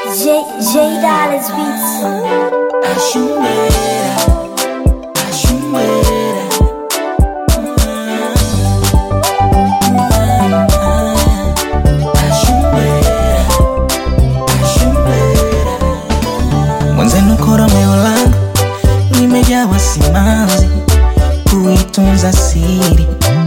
J J Dollars Beats. Mwenzenu koromeo langu limejawa simanzi, kuitunza siri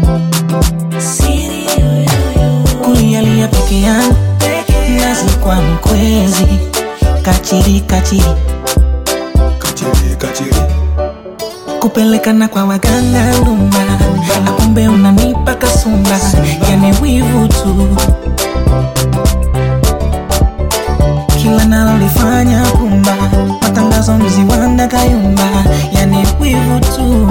kulialia peke yangu, nazi kwa mkwezi, kachiri kachiri, Kachiri, kachiri. kupelekana kwa waganga ndumba, na kumbe unanipa kasumba, yani wivu tu kila nalolifanya pumba, matangazo mziwanda kayumba, yani wivu tu.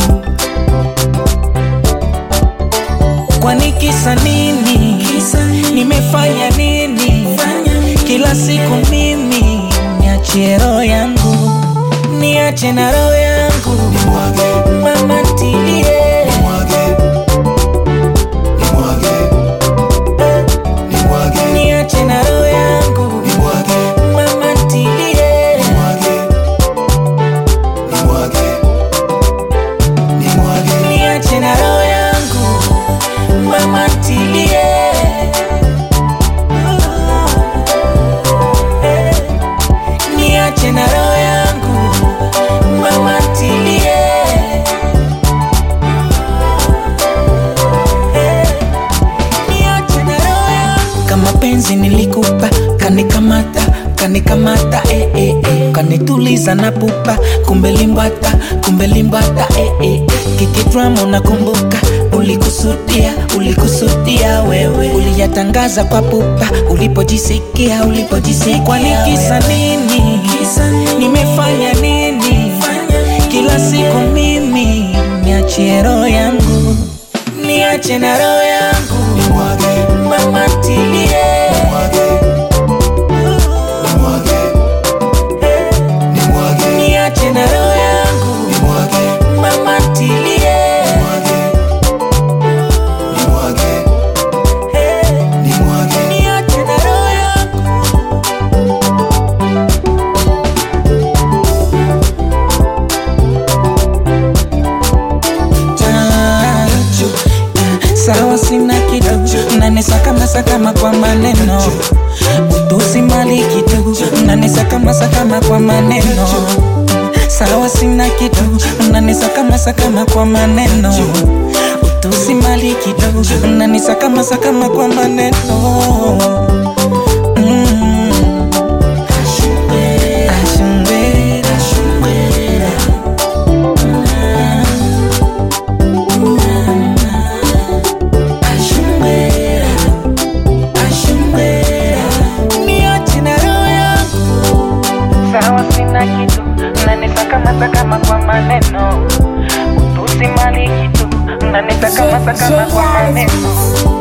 Kwani kisa nini? Nimefanya nini? Kila siku mimi niachie roho yangu, niache na roho yangu, Nimwage, mama ntilie nimwage. Nimwage. Nimwage, niache na roho yangu, nimwage. mama ntilie Nimwage. Nimwage. Nimwage. niache na roho yangu, mama ntilie niache na roho yangu, mama ntilie niache na roho yangu. kama penzi nilikupa kanikamata kanikamata eh, eh, eh. kanituliza na pupa kumbe limbwata kumbe limbwata eh, eh. kikidrama unakumbuka ulikusudia ulikusudia wewe uliyatangaza kwa pupa ulipojisikia ulipojisikia kwani kisa nini nimefanya nini kila siku mimi niachie roho yangu niache na roho yangu Nimwage. mama ntilie Nimwage. Nimwage. Nimwage. niache na roho yangu Nimwage. mama ntilie Nimwage. Nimwage. Nimwage. niache na roho yangu Ah, ah, sawa sina kitu nanisakama sakama kwa maneno utusi mali kitu nanisakama sakama kwa maneno sawa sina kitu nanisakama sakama kwa maneno utusi mali kitu nanisakama sakama kwa maneno Mm. Ashumbera, ashumbera. Ashumbera, ashumbera. Niache na roho yangu. Sawa sina kitu nanisakama sakama kwa maneno utusi mali kitu nanisakama sakama kwa maneno